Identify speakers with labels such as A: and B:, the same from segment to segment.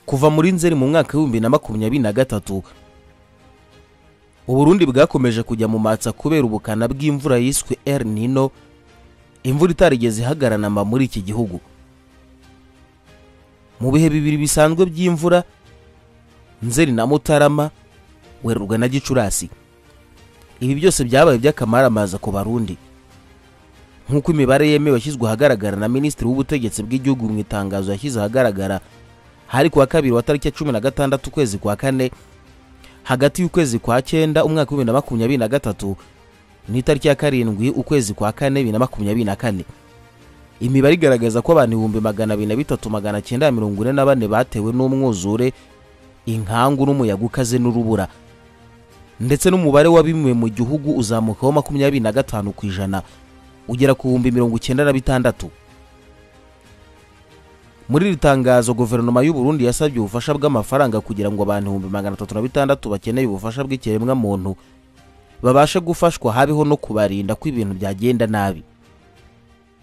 A: kuva muri nzeri mu mwaka w'ibihumbi na makumyabiri na gatatu uburundi bwakomeje kujya mu matsa kubera ubukana bw'imvura yiswe el nino imvura itarigeze ihagaranama muri iki gihugu mu bihe bibiri bisanzwe by'imvura nzeri na mutarama werurwa na gicurasi ibi byose byabaye by'akamaramaza ku barundi nk'uko imibare yemewe yashyizwe ahagaragara na minisitiri w'ubutegetsi bw'igihugu mu itangazo yashyize ahagaragara hari kuwa kabiri wa tariki ya cumi na gatandatu ukwezi kwa kane hagati y'ukwezi kwa cyenda umwaka w'ibihumbi na makumyabiri na gatatu n'itariki ya karindwi ukwezi kwa kane bibiri na makumyabiri na kane imibare igaragaza ko abantu ibihumbi magana abiri na bitatu magana cyenda mirongo ine na bane batewe n'umwuzure inkangu n'umuyaga ukaze n'urubura ndetse n'umubare w'abimwe mu gihugu uzamukaho makumyabiri na gatanu ku ijana ugera ku bihumbi mirongo icyenda na bitandatu muri iri tangazo guverinoma y'u Burundi yasabye ubufasha bw'amafaranga kugira ngo abantu ibihumbi magana atatu na bitandatu bakeneye ubufasha bw'ikiremwamuntu babashe gufashwa habeho no kubarinda ko ibintu byagenda nabi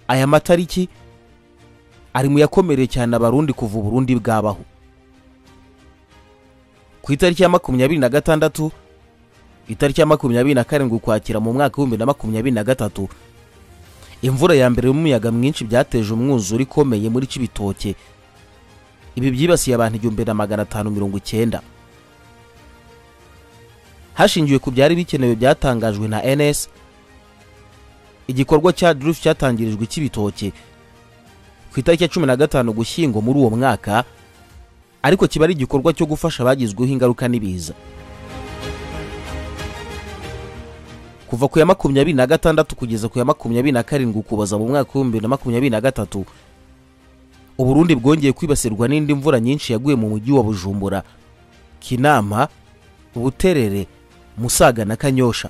A: aya matariki ari mu yakomereye cyane abarundi kuva uburundi bwabaho ku itariki ya makumyabiri na gatandatu itariki ya makumyabiri na karindwi ukwakira mu mwaka w'ibihumbi na makumyabiri na gatatu imvura ya mbere y'umuyaga mwinshi byateje umwuzure ikomeye muri kibitoke ibi byibasiye abantu igihumbi na magana atanu mirongo icyenda hashingiwe ku byari bikenewe byatangajwe na ns igikorwa cya drufe cyatangirijwe cy'ibitoke ku itariki ya cumi na gatanu gushyingo muri uwo mwaka ariko kiba ari igikorwa cyo gufasha abagizweho ingaruka n'ibiza kuva ku ya makumyabiri na gatandatu kugeza ku ya makumyabiri na karindwi ukuboza mu mwaka w'ibihumbi na makumyabiri na gatatu uburundi bwongeye kwibasirwa n'indi mvura nyinshi yaguye mu mujyi wa bujumbura kinama buterere musaga na kanyosha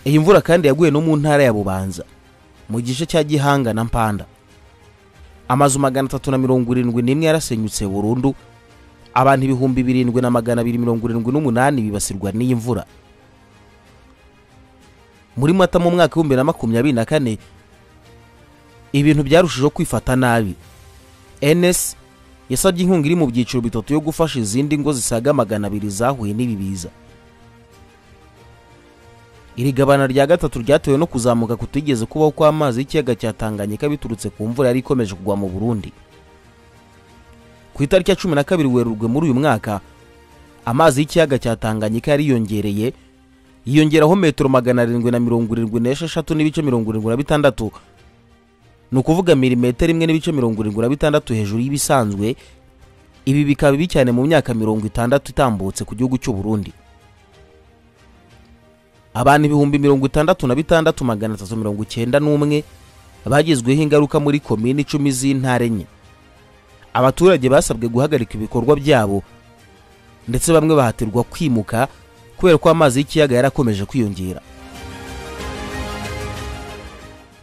A: iyi mvura kandi yaguye no mu ntara ya bubanza mu gice cya gihanga na mpanda amazu magana atatu na mirongo irindwi n'imwe yarasenyutse burundu abantu ibihumbi birindwi na magana abiri mirongo irindwi n'umunani bibasirwa n'iyi mvura muri mata mu mwaka w'ibihumbi na makumyabiri na kane ibintu byarushijeho kwifata nabi ns yasabye inkunga iri mu byiciro bitatu yo gufasha izindi ngo zisaga magana abiri zahuye n'ibi biza iri gabana rya gatatu ryatewe no kuzamuka kutigeze kubaho kw'amazi y'ikiyaga cya tanganyika biturutse ku mvura yari ikomeje kugwa mu burundi ku itariki ya cumi na kabiri werurwe muri uyu mwaka amazi y'ikiyaga cya tanganyika yariyongereye yiyongeraho metero magana arindwi na mirongo irindwi n'esheshatu n'ibice mirongo irindwi na bitandatu ni ukuvuga milimetero imwe n'ibice mirongo irindwi na bitandatu hejuru y'ibisanzwe ibi bikaba bibi cyane mu myaka mirongo itandatu itambutse ku gihugu cy'u Burundi abantu ibihumbi mirongo itandatu na bitandatu magana atatu mirongo icyenda n'umwe bagizweho ingaruka muri komini icumi z'intara enye abaturage basabwe guhagarika ibikorwa byabo ndetse bamwe bahatirwa kwimuka kubera ko amazi y'ikiyaga yarakomeje kwiyongera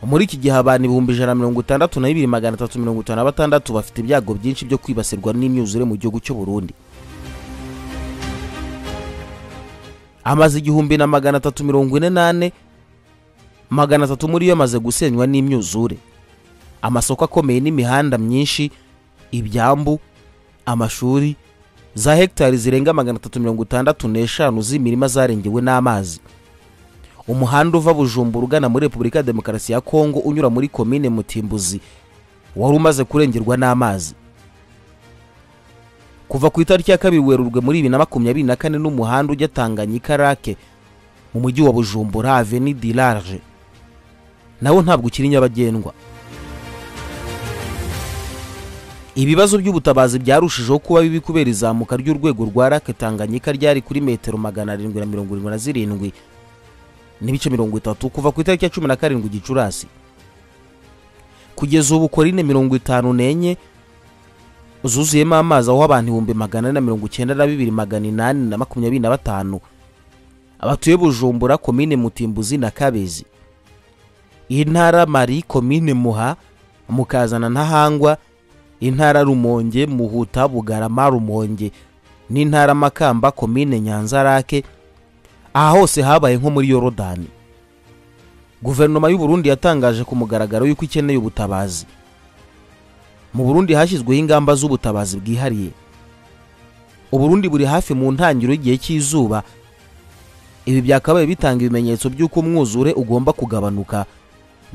A: muri iki gihe abantu ibihumbi ijana mirongo itandatu na bibiri magana atatu mirongo itanu na batandatu bafite ibyago byinshi byo kwibasirwa n'imyuzure mu gihugu cy'u Burundi amaze igihumbi na magana atatu mirongo ine n'ane magana atatu muri yo amaze gusenywa n'imyuzure amasoko akomeye n'imihanda myinshi ibyambu amashuri za hegitari zirenga magana atatu mirongo itandatu n'eshanu z'imirima zarengewe n'amazi umuhanda uva bujumbura ugana muri repubulika ya demokarasi ya kongo unyura muri komine mutimbuzi wari umaze kurengerwa n'amazi kuva ku itariki ya kabiri werurwe muri bibiri na makumyabiri na kane n'umuhanda ujya tanganyika rake mu mujyi wa bujumbura aveni di large nawo ntabwo ukiri nyabagendwa ibibazo by'ubutabazi byarushijeho kuba bibi kubera izamuka ry'urwego rwa rake tanganyika ryari kuri metero magana arindwi na mirongo irindwi na zirindwi n'ibice mirongo itatu kuva ku itariki ya cumi na karindwi gicurasi kugeza ubu korine mirongo itanu n'enye zuzuyemo amazi aho abantu ibihumbi magana ane na mirongo icyenda na bibiri magana inani na makumyabiri na batanu abatuye bujumbura komine mutimbuzi na kabezi iyi ntara mari komine muha mukazana ntahangwa intara rumonge muhuta bugarama rumonge n'intara makamba komine nyanza rake aha hose habaye nko muri yorodani guverinoma y'u Burundi yatangaje ku mugaragaro y'uko ikeneye ubutabazi mu burundi hashyizweho ingamba z'ubutabazi bwihariye uburundi buri hafi mu ntangiriro y'igihe cy'izuba ibi byakabaye bitanga ibimenyetso by'uko umwuzure ugomba kugabanuka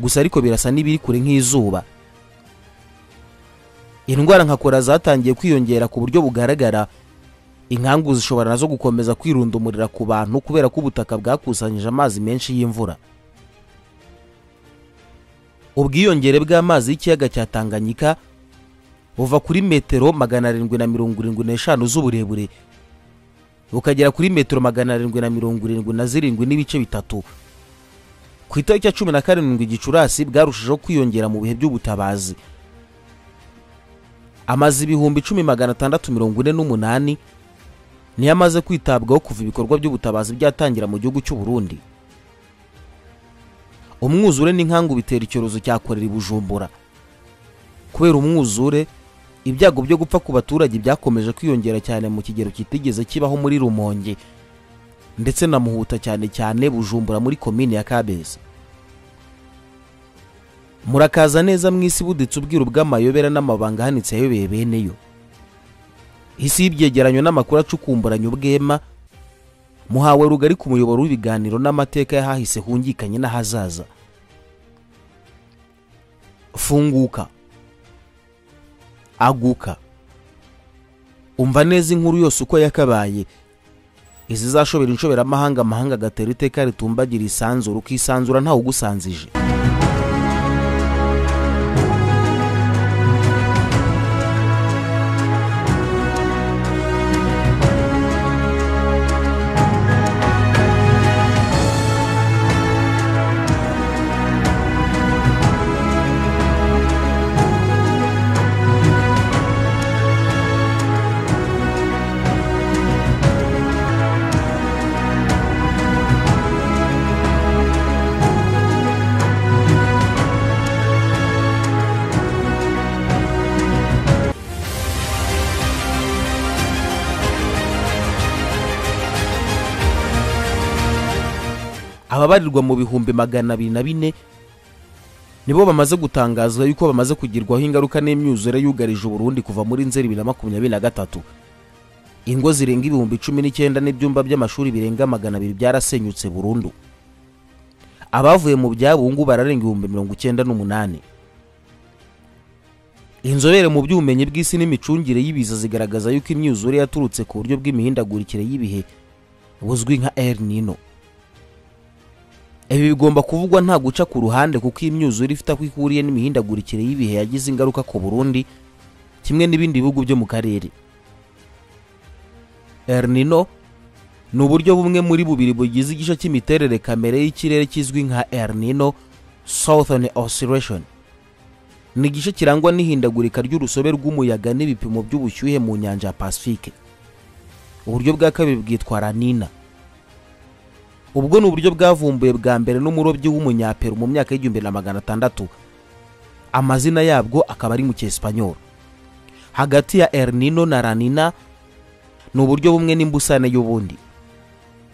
A: gusa ariko birasa n'ibiri kure nk'izuba indwara nka kora zatangiye kwiyongera ku buryo bugaragara inkangu zishobora nazo gukomeza kwirundumurira ku bantu kubera ko ubutaka bwakusanyije amazi menshi y'imvura ubwiyongere bw'amazi y'ikiyaga cya tanganyika buva kuri metero magana arindwi na mirongo irindwi n'eshanu z'uburebure bukagera kuri metero magana arindwi na mirongo irindwi na zirindwi n'ibice bitatu ku itariki ya cumi na karindwi gicurasi bwarushijeho kwiyongera mu bihe by'ubutabazi amaze ibihumbi icumi magana atandatu mirongo ine n'umunani niyo amaze kwitabwaho kuva ibikorwa by'ubutabazi byatangira mu gihugu cy'u Burundi umwuzure n'inkangu bitera icyorezo cya korera i bujumbura kubera umwuzure ibyago byo gupfa ku baturage byakomeje kwiyongera cyane mu kigero kitigeze kibaho muri rumonge ndetse na muhuta cyane cyane bujumbura muri komini ya kabeza murakaza neza mu isi buditse ubwiru bw'amayobera n'amabanga ahanitse yayobeye beneyo isi y'ibyegeranyo n'amakuru acukumburanye ubwema muhawe rugari ku muyoboro w'ibiganiro n'amateka y'ahahise hungikanye n'ahazaza funguka aguka umva neza inkuru yose uko yakabaye izizashobera inshoberamahanga amahanga agatera iteka ritumbagira isanzura ukisanzura ntawe ugusanzije ababarirwa mu bihumbi magana abiri na bine nibo bamaze gutangaza yuko bamaze kugirwaho ingaruka n'imyuzure yugarije uburundi kuva muri nzeri bibiri na makumyabiri na gatatu ingo zirenga ibihumbi cumi n'icyenda n'ibyumba by'amashuri birenga magana abiri byarasenyutse burundu abavuye mu byabo ubu ngubu bararenga ibihumbi mirongo icyenda n'umunani inzobere mu by'ubumenyi bw'isi n'imicungire y'ibiza zigaragaza yuko imyuzure yaturutse ku buryo bw'imihindagurikire y'ibihe buzwi nka el nino ibi bigomba kuvugwa nta guca ku ruhande kuko iyi myuzure ifite aho ihuriye n'imihindagurikire y'ibihe yagize ingaruka ku burundi kimwe n'ibindi bihugu byo mu karere ernino ni uburyo bumwe muri bubiri bugize igice cy'imiterere kamere y'ikirere kizwi nka ernino southern oscillation ni igice kirangwa n'ihindagurika ry'urusobe rw'umuyaga n'ibipimo by'ubushyuhe mu nyanja ya pacifique uburyo bwa kabiri bwitwa ranina ubwo ni uburyo bwavumbuwe bwa mbere n'umurobyi w'umunyaperu mu myaka y'igihumbi na magana atandatu amazina yabwo akaba ari mu cyesipanyoro hagati ya ernino na ranina ni uburyo bumwe n'imbusane y'ubundi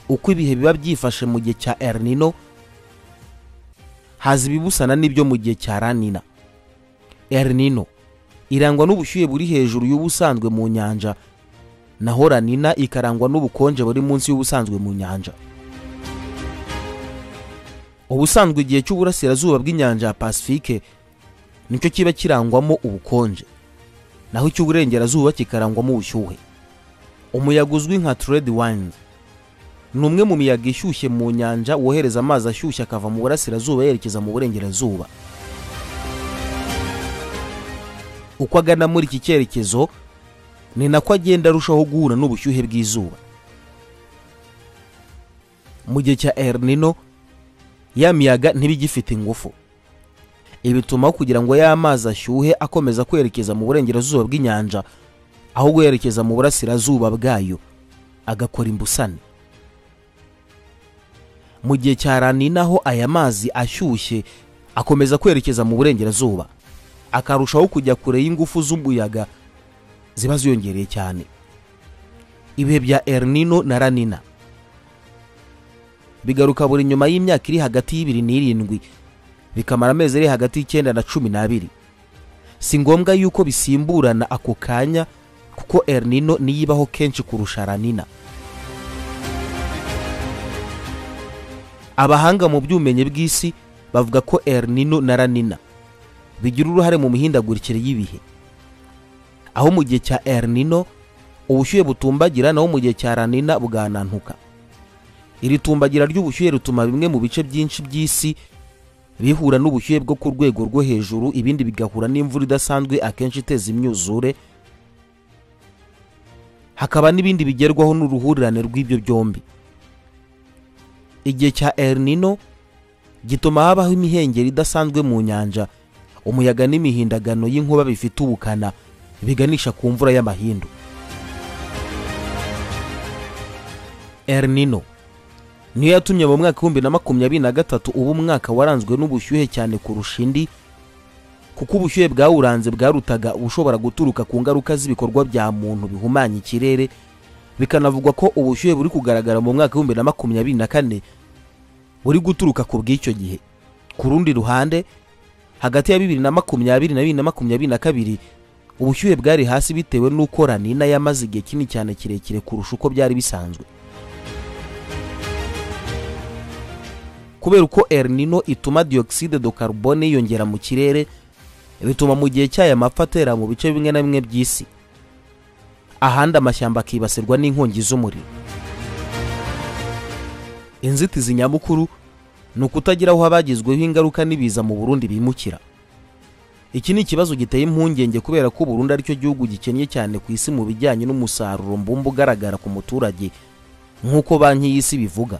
A: uko ibihe biba byifashe mu gihe cya ernino haza ibibusana n'ibyo mu gihe cya ranina ernino irangwa n'ubushyuhe buri hejuru y'ubusanzwe mu nyanja naho ranina ikarangwa n'ubukonje buri munsi y'ubusanzwe mu nyanja ubusanzwe igihe cy'uburasirazuba bw'inyanja ya pacifique nicyo kiba kirangwamo ubukonje naho icy'uburengerazuba kikarangwamo ubushyuhe umuyaga uzwi nka trade wind ni umwe mu miyaga ishyushye mu nyanja wohereza amazi ashyushye akava mu burasirazuba yerekeza mu burengerazuba uko agana muri iki cyerekezo ni nako agenda arushaho guhura n'ubushyuhe bw'izuba mu gihe cya ernino ya miyaga ntibigifite ingufu ibi bituma kugira ngo ya mazi ashyuhe akomeza kwerekeza mu burengerazuba bw'inyanja ahubwo yerekeza mu burasirazuba bwayo agakora imbusane mu gihe cya rani naho aya mazi ashyushye akomeza kwerekeza mu burengerazuba akarushaho kujya kure y'ingufu z'umuyaga ziba ziyongereye cyane ibihe bya ernino na ranina bigaruka buri nyuma y'imyaka iri hagati y'ibiri n'irindwi bikamara amezi ari hagati y'icyenda na cumi n'abiri si ngombwa yuko bisimburana ako kanya kuko erinino niyo ibaho kenshi kurusha ranina abahanga mu by'ubumenyi bw'isi bavuga ko erinino na ranina bigira uruhare mu mihindagurikire y'ibihe aho mu gihe cya erinino ubushyuhe butumbagira naho mu gihe cya ranina buganantuka iri tumbagira ry'ubushyuhe rituma bimwe mu bice byinshi by'isi bihura n'ubushyuhe bwo ku rwego rwo hejuru ibindi bigahura n'imvura idasanzwe akenshi iteza imyuzure hakaba n'ibindi bigerwaho n'uruhurirane rw'ibyo byombi igihe cya erinino gituma habaho imihengeri idasanzwe mu nyanja umuyaga n'imihindagano y'inkuba bifite ubukana biganisha ku mvura y'amahindu erinino niyo yatumye mu mwaka w'ibihumbi na makumyabiri na gatatu uba umwaka waranzwe n'ubushyuhe cyane kurusha indi kuko ubushyuhe bwawuranze bwarutaga ubushobora guturuka ku ngaruka z'ibikorwa bya muntu bihumanya ikirere bikanavugwa ko ubushyuhe buri kugaragara mu mwaka w'ibihumbi na makumyabiri na kane buri guturuka ku bw'icyo gihe ku rundi ruhande hagati ya bibiri na makumyabiri na bibiri na makumyabiri na kabiri ubushyuhe bwari hasi bitewe n'uko ranina yamaze igihe kinini cyane kirekire kurusha uko byari bisanzwe kubera uko erinino ituma diyogiside do karubone yiyongera mu kirere bituma mu gihe cyayo amapfa atera mu bice bimwe na bimwe by'isi ahandi amashyamba akibasirwa n'inkongi z'umuriro inzitizi nyamukuru ni ukutagira aho abagizweho ingaruka n'ibiza mu burundi bimukira iki ni ikibazo giteye impungenge kubera ko uburundi aricyo gihugu gikennye cyane ku isi mu bijyanye n'umusaruro mbumba ugaragara ku muturage nk'uko banki y'isi bivuga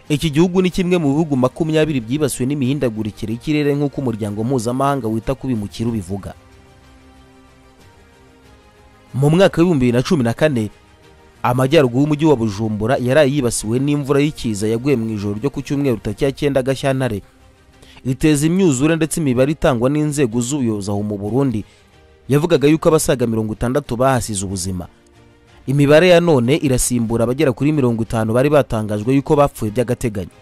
A: iki gihugu ni kimwe mu bihugu makumyabiri byibasiwe n'imihindagurikire y'ikirere nk'uko umuryango mpuzamahanga wita ku bimukira ubivuga mu mwaka w'ibihumbi bibiri na cumi na kane amajyaruguru y'umujyi wa bujumbura yaraye yibasiwe n'imvura y'ikiza yaguye mu ijoro ryo ku cyumweru tariki cyenda gashyantare iteza imyuzure ndetse imibare itangwa n'inzego z'ubuyobozi aho mu burundi yavugaga yuko abasaga mirongo itandatu bahasize ubuzima imibare ya none irasimbura abagera kuri mirongo itanu bari batangajwe yuko bapfuye by'agateganyo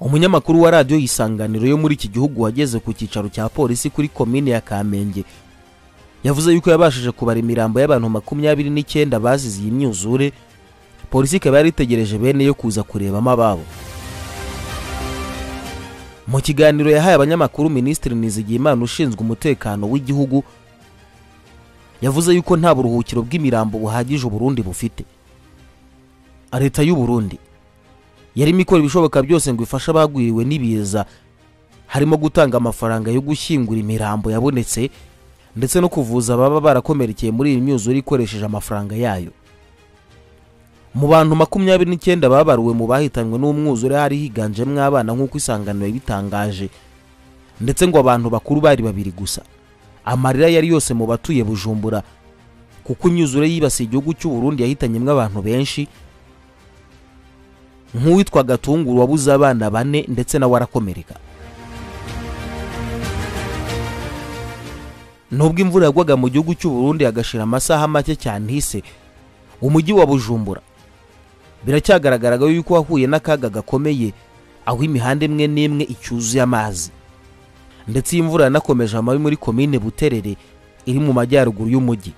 A: umunyamakuru wa radiyo y'isanganiro yo muri iki gihugu wageze ku cyicaro cya polisi kuri komine ya kamenge yavuze yuko yabashije kubara imirambo y'abantu makumyabiri n'icyenda bazize iyi myuzure polisi ikaba yari itegereje bene yo kuza kurebamo ababo mu kiganiro yahaye abanyamakuru minisitiri nizigiyimana ushinzwe umutekano w'igihugu yavuze yuko nta buruhukiro bw'imirambo buhagije uburundi bufite leta y'u Burundi yarimo ikora ibishoboka byose ngo ifashe abagwiriwe n'ibiza harimo gutanga amafaranga yo gushyingura imirambo yabonetse ndetse no kuvuza ababa barakomerekeye muri iyi myuzure ikoresheje amafaranga yayo mu bantu makumyabiri n'icyenda babaruwe mu bahitanywe n'umwuzure hari higanjemo abana nk'uko isanganiro yabitangaje ndetse ngo abantu bakuru bari babiri gusa amarira yari yose mu batuye bujumbura kuko imyuzure yibasiye igihugu cy'uburundi yahitanyemo abantu benshi nk'uwitwa gatunguru wabuze abana bane ndetse nawe arakomereka nubwo imvura yagwaga mu gihugu cy'uburundi hagashira amasaha make cyane hise umujyi wa bujumbura biracyagaragaraga yuko wahuye n'akaga gakomeye aho imihanda imwe n'imwe icyuzuye amazi ndetse iyi mvura yanakomeje amabi muri komine buterere iri mu majyaruguru y'umujyi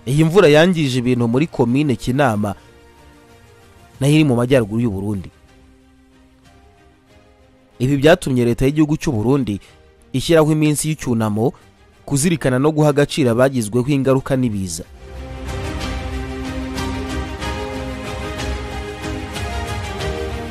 A: iyi mvura yangije ibintu muri komine kinama nayo iri mu majyaruguru y'u Burundi ibi byatumye leta y'igihugu cy'u Burundi ishyiraho iminsi y'icyunamo kuzirikana no guha agaciro abagizweho ingaruka n'ibiza